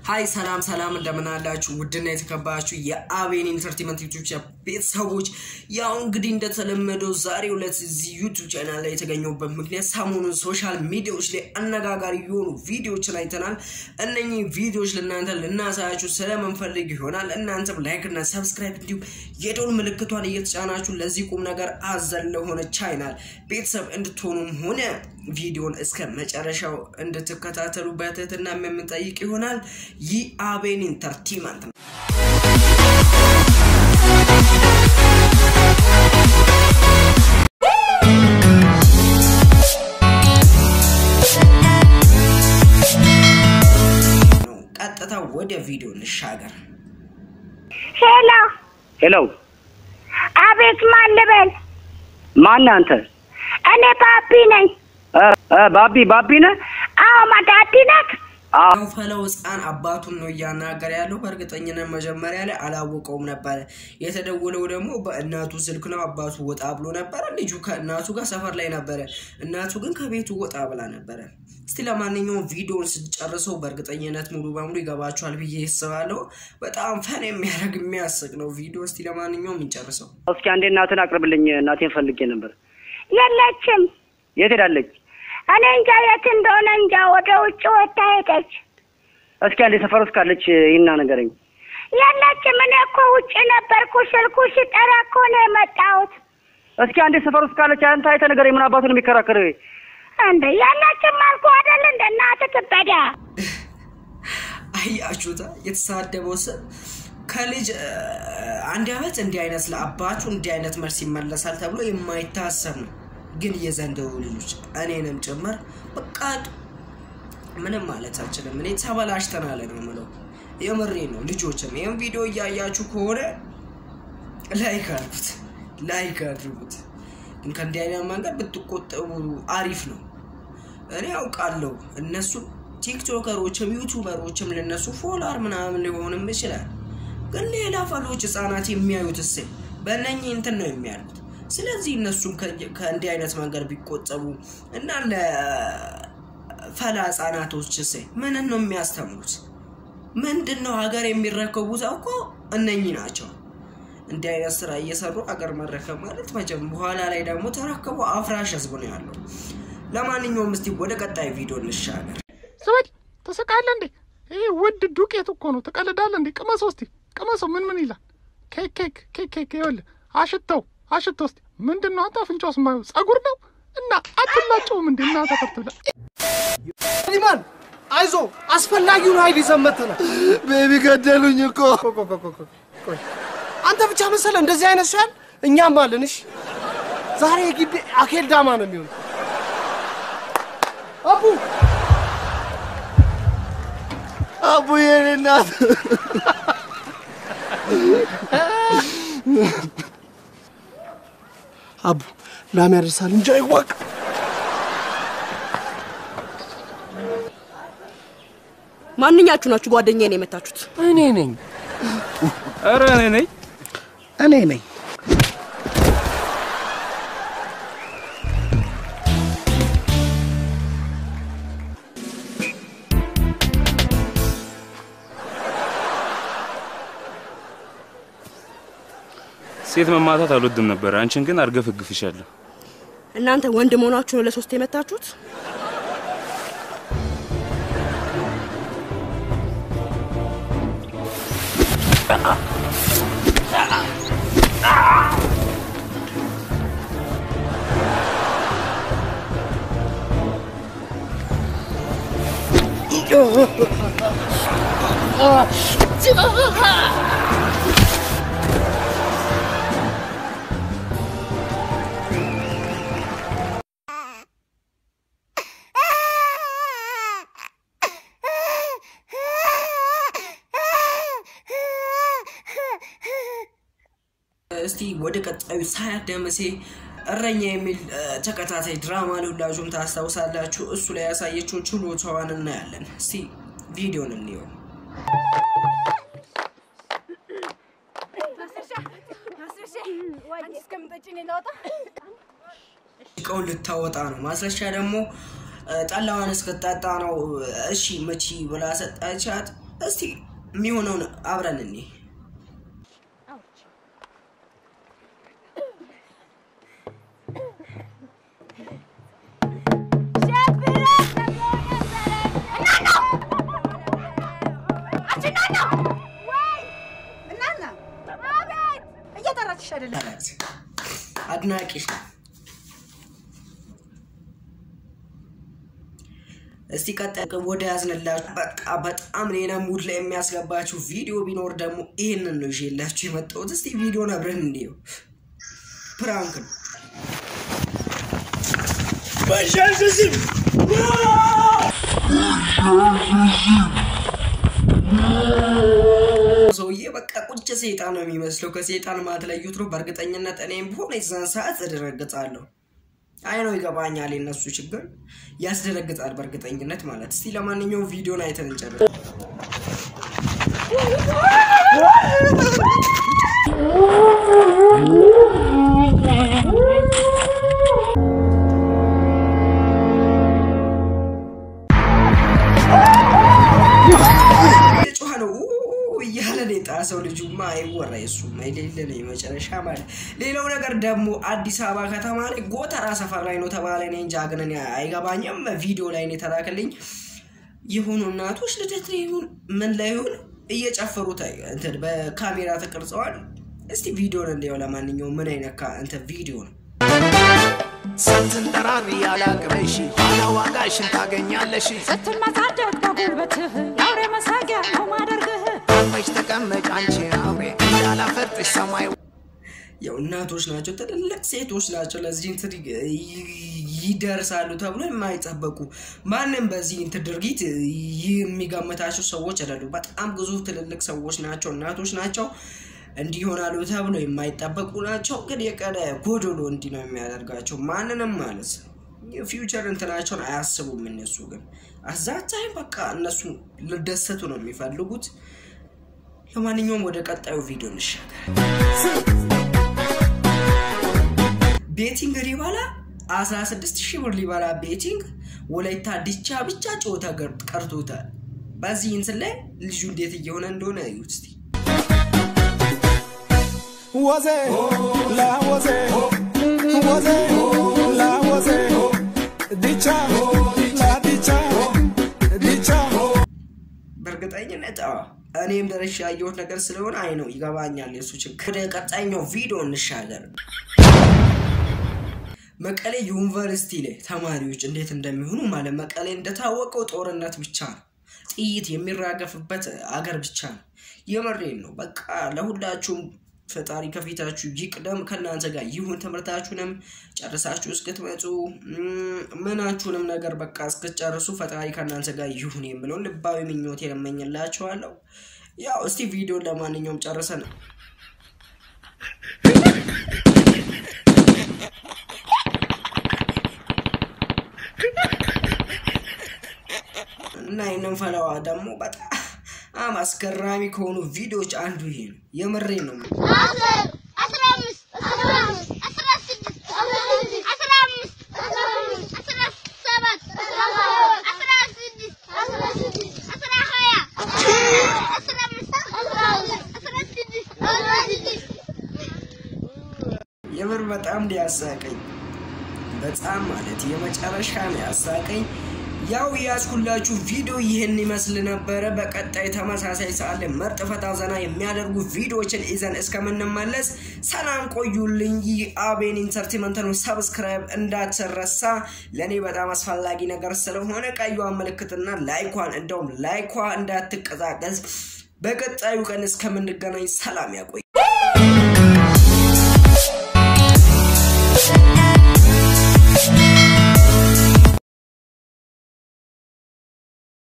ሀይ ሰላም ሰላም እንደምን አላችሁ? ውድና የተከበራችሁ የአቤን ኢንተርቴንመንት ዩቱብ ቤተሰቦች፣ ያው እንግዲህ እንደተለመደው ዛሬ ሁለት እዚህ ዩቱብ ቻናል ላይ የተገኘሁበት ምክንያት ሰሞኑን ሶሻል ሚዲያዎች ላይ አነጋጋሪ የሆኑ ቪዲዮዎችን አይተናል። እነኚህ ቪዲዮዎች ለእናንተ ልናሳያችሁ ስለምንፈልግ ይሆናል። እናንተም ላይክ እና ሰብስክራይብ እንዲሁም የደወል ምልክቷን እየተጫናችሁ ለዚህ ቁም ነገር አዘል ለሆነ ቻናል ቤተሰብ እንድትሆኑም ሆነ ቪዲዮን እስከ መጨረሻው እንድትከታተሉ በትህትና የምንጠይቅ ይሆናል። ይህ አቤን ኢንተርቴንመንት ነው። ቀጥታ ወደ ቪዲዮ እንሻገር። ሄሎ፣ ሄሎ አቤት፣ ማን ልበል? ማን አንተ? እኔ ባቢ ነኝ። እ እ ባቢ ባቢ ነህ? አዎ፣ ማዳዲ ናት። አዎ ያው ፈለው ህፃን አባቱን ነው እያናገረ ያለው። በእርግጠኝነት መጀመሪያ ላይ አላወቀውም ነበረ። የተደወለው ደግሞ በእናቱ ስልክ ነው። አባቱ ወጣ ብሎ ነበረ። ልጁ ከእናቱ ጋር ሰፈር ላይ ነበረ። እናቱ ግን ከቤቱ ወጣ ብላ ነበረ። እስቲ ለማንኛውም ቪዲዮውን ስጨርሰው በእርግጠኝነት ሙሉ በሙሉ ይገባችኋል ብዬ አስባለሁ። በጣም ፈን የሚያደርግ የሚያስቅ ነው ቪዲዮ። እስቲ ለማንኛውም እንጨርሰው። እስኪ አንዴ እናትን አቅርብልኝ። እናቴን ፈልጌ ነበር። የለችም። የት ሄዳለች? እኔ እንጃ የት እንደሆነ እንጃ። ወደ ውጭ ወጥታ ሄደች። እስኪ አንዴ ሰፈር ውስጥ ካለች ይህና ነገረኝ። የለችም። እኔ እኮ ውጭ ነበርኩ። ስልኩ ሲጠራ እኮ ነው የመጣሁት። እስኪ አንዴ ሰፈር ውስጥ ካለች አንተ አይተህ ነገረኝ። ምን አባቱን የሚከራከር እንደ የለችም አልኩ አይደል? እንደ እናትህ ትበዳ። አያችሁታ የተሳደበው ስም ከልጅ እ፣ አንድ አመት እንዲህ አይነት ለአባቱ እንዲህ አይነት መልስ ይመለሳል ተብሎ የማይታሰብ ነው። ግን የዘንድሮ ልጆች እኔንም ጭምር በቃ ምንም ማለት አልችልም። እኔ ተበላሽተናል ነው የምለው። የምሬ ነው። ልጆችም ይህም ቪዲዮ እያያችሁ ከሆነ ላይክ አድርጉት፣ ላይክ አድርጉት። ግን ከእንዲህ አይነት መንገድ ብትቆጠቡ አሪፍ ነው። እኔ ያውቃለሁ እነሱ ቲክቶከሮችም ዩቱበሮችም ለነሱ ፎሎወር ምናምን ሊሆንም ይችላል። ግን ሌላ ፈሎች ህጻናት የሚያዩት እስ በእነኚህ እንትን ነው የሚያሉት። ስለዚህ እነሱም ከ- ከእንዲህ አይነት መንገድ ቢቆጠቡ እና ለፈላ ህጻናቶች ስ ምንን ነው የሚያስተምሩት? ምንድን ነው ሀገር የሚረከቡት? እኮ እነኚህ ናቸው። እንዲህ አይነት ስራ እየሰሩ ሀገር መረከብ ማለት መቼም በኋላ ላይ ደግሞ ተረክቦ አፍራሽ ህዝብ ነው ያለው። ለማንኛውም እስቲ ወደ ቀጣይ ቪዲዮ እንሻገር። ስበል ትስቃለህ እንዴ? ይህ ውድ ዱቄት እኮ ነው። ትቀልዳለህ እንዴ? ቅመሰው እስቲ ቅመሰው። ምን ምን ይላል? ኬክ ኬክ ኬክ ኬክ። ይኸውልህ አሽተው አሽተው እስቲ። ምንድን ነው አንተ አፍንጫው ስማየው ጸጉር ነው እና አትላጨውም እንዴ? እና ተፈርት ብለህ ሊማን አይዞ አስፈላጊውን ኃይል ይዘን መጥተናል። ቤቢ ገደሉኝ እኮ። ቆይ፣ ቆይ፣ ቆይ፣ ቆይ፣ ቆይ። አንተ ብቻ መሰለ እንደዚህ አይነት ሰው ያል እኛም አለን። እሺ ዛሬ የግቢ አኬል ዳማ ነው የሚሆነው። አቡ አቡዬ የኔ እናት አቡ ላም ያደርሳል እንጂ አይዋቅ። ማንኛችሁ ናችሁ ጓደኛዬን የመታችሁት? እኔ ነኝ ኧረ እኔ ነኝ። እኔ ነኝ። ሴት መማታት አልወድም ነበር። አንቺን ግን አርገፈግፍሻለሁ። እናንተ ወንድ መሆናችሁ ነው ለሶስት የመታችሁት? እስቲ ወደ ቀጣዩ ሳያት ደምሴ እረኛ የሚል እ፣ ተከታታይ ድራማ ላይ ሁላችሁም ታስታውሳላችሁ። እሱ ላይ ያሳየችውን ችሎታዋን እናያለን። እስቲ ቪዲዮን እንየው። እቃውን ልታወጣ ነው። ማስረሻ ደግሞ እ፣ ጠላዋን እስክታጣ ነው። እሺ መቺ ብላ ሰጣቻት። እስቲ የሚሆነውን አብረን እኔ እየጠራችሽ አይደለም? አድናቂሽ ነው። እስቲ ቀጣይ ወደ ያዝንላችሁ በቃ በጣም ሌላ ሙድ ላይ የሚያስገባችሁ ቪዲዮ ቢኖር ደግሞ ይህንን ነው ይዤላችሁ የመጣሁት። እስቲ ቪዲዮን አብረን እንዲው ፕራንክ ነው። በሻሽዝም ሰውዬ በቃ ቁጭ ሴጣን ነው የሚመስለው። ከሴጣን ማትለዩት ነው። በእርግጠኝነት እኔም ቢሆን የዛን ሰዓት እደነግጣለሁ። አይ ነው ይገባኛል፣ የነሱ ችግር ያስደነግጣል በእርግጠኝነት ማለት። እስቲ ለማንኛውም ቪዲዮን አይተን እንጨርስ። ጮኸ ነው ኡ እያለ ነው የጣሰው። ልጁማ አይወራ የሱማ የሌለ ነው የመጨረሻ ማለት። ሌላው ነገር ደግሞ አዲስ አበባ ከተማ ላይ ጎተራ ሰፈር ላይ ነው ተባለ። እኔ እንጃ ግን እኔ አይገባኝም። ቪዲዮ ላይ ነው የተላከልኝ። የሆኑ እናቶች ልደት ላይ ይሁን ምን ላይ ይሁን እየጨፈሩ ታይ እንትን በካሜራ ተቀርጸዋል። እስቲ ቪዲዮን እንዲያው ለማንኛውም ምን አይነት ካ- እንትን ቪዲዮ ነው ስትንጠራሪ ያላቅበሽ ኋላ ዋጋሽን ታገኛለሽ። ስትመጻደቅ በጉልበትህ የአውሬ መሳቂያ ነው ማደርግህ። አርፈሽ ተቀመጭ አንቺ አውሬ እንዳላፈርጥሽ ሰማይ ያው እናቶች ናቸው፣ ትልልቅ ሴቶች ናቸው። ለዚህ እንትን ይ- ይደርሳሉ ተብሎ የማይጠበቁ ማንም በዚህ እንትን ድርጊት የሚገምታቸው ሰዎች አይደሉ። በጣም ግዙፍ ትልልቅ ሰዎች ናቸው፣ እናቶች ናቸው። እንዲህ ይሆናሉ ተብሎ የማይጠበቁ ናቸው። ግን የቀረ ጎዶሎ እንዲህ ነው የሚያደርጋቸው ማንንም ማለት ነው። የፊውቸር እንትናቸውን አያስቡም እነሱ ግን አዛታይ በቃ እነሱ ልደሰቱ ነው የሚፈልጉት። ለማንኛውም ወደ ቀጣዩ ቪዲዮ እንሻገር። ቤቲንግ ሊበላ 16 ሺህ ብር ሊበላ ቤቲንግ ወላይታ ዲቻ ብቻ ጨዋታ ገር- ቀርቶታል። በዚህ እንትን ላይ ልጁ እንዴት እየሆነ እንደሆነ እዩት እስቲ። ወዜ ላወዜ ወዜ ላወዜ ዲቻ ላዲቻ ዲቻ በእርግጠኝነት አዎ፣ እኔም ደረሻ ያየሁት ነገር ስለሆነ አይ ነው ይገባኛል የሱ ችግር። ወደ ቀጣኛው ቪዲዮ እንሻገር። መቀሌ ዩኒቨርሲቲ ላይ ተማሪዎች እንዴት እንደሚሆኑ ማለት መቀሌ እንደታወቀው ጦርነት ብቻ ነው፣ ጥይት የሚራገፍበት አገር ብቻ ነው። የመሬን ነው። በቃ ለሁላችሁም ፈጣሪ ከፊታችሁ ይቅደም፣ ከእናንተ ጋር ይሁን። ትምህርታችሁንም ጨርሳችሁ እስክትመጡ እም፣ ምናችሁንም ነገር በቃ እስክትጨርሱ ፈጣሪ ከእናንተ ጋር ይሁን የምለውን ልባዊ ምኞቴን እመኝላችኋለሁ። ያው እስቲ ቪዲዮን ለማንኛውም ጨርሰን እና ይህንን ፈለዋ ደግሞ በጣም አስገራሚ ከሆኑ ቪዲዮዎች አንዱ ይሄ ነው። የምሬን ነው። የምር በጣም ሊያሳቀኝ በጣም ማለት የመጨረሻ ነው ያሳቀኝ። ያው ያዝኩላችሁ ቪዲዮ ይህን ይመስል ነበረ። በቀጣይ ተመሳሳይ ሰዓት ላይ ምርጥ ፈታ ዘና የሚያደርጉ ቪዲዮዎችን ይዘን እስከምንመለስ ሰላም ቆዩልኝ። ይህ አቤን ኢንተርቴንመንት ነው። ሰብስክራይብ እንዳትረሳ፣ ለእኔ በጣም አስፈላጊ ነገር ስለሆነ ቀዩን ምልክትና ላይኳን እንደውም ላይኳ እንዳትቀዛቀዝ። በቀጣዩ ቀን እስከምንገናኝ ሰላም ያቆይ።